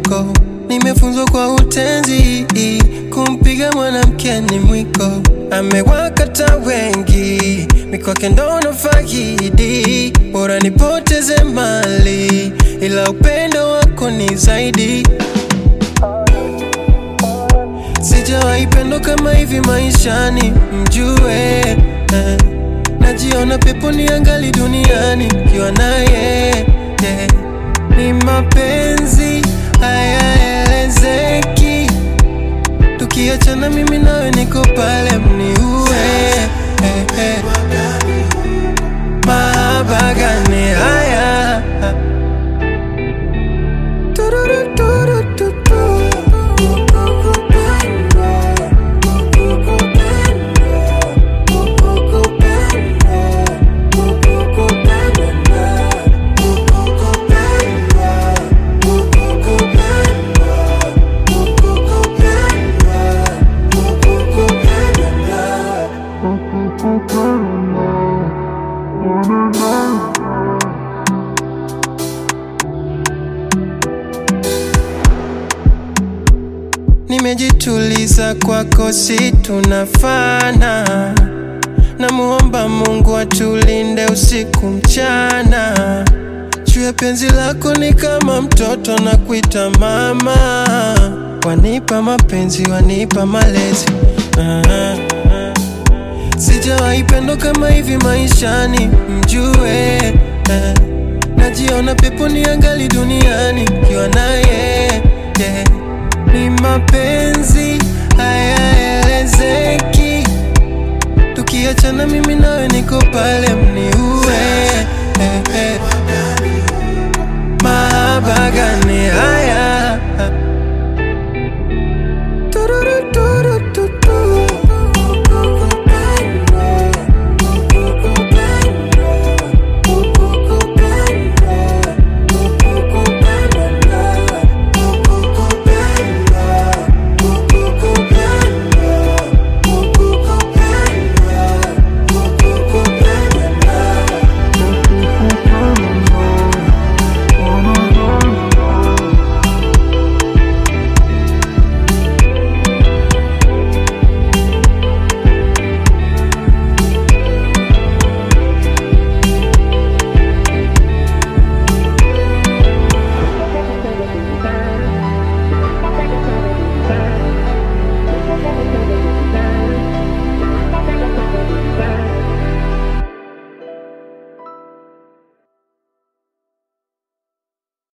mwiko, nimefunzwa kwa utenzi, kumpiga mwanamke ni mwiko. Amewakata wengi, mikwake ndo nafaidi, bora nipoteze mali, ila upendo wako ni zaidi. Sijawahi pendo kama hivi maishani, mjue eh. Najiona pepo ni angali duniani kiwa naye yeah. Ni mapenzi hayaelezeki, tukiachana mimi nawe niko pale mniue eh, eh. Mahaba gani haya Tururu, turu, tu, tu. Nimejituliza kwako, si tunafana. Namuomba Mungu atulinde usiku mchana. Juu ya penzi lako ni kama mtoto na kuita mama. Wanipa mapenzi, wanipa malezi ah, ah. Sijawahi pendo kama hivi maishani, mjue eh. Najiona pepo ni angali duniani kiwa naye yeah. Ni mapenzi hayaelezeki, tukiachana mimi nawe niko pale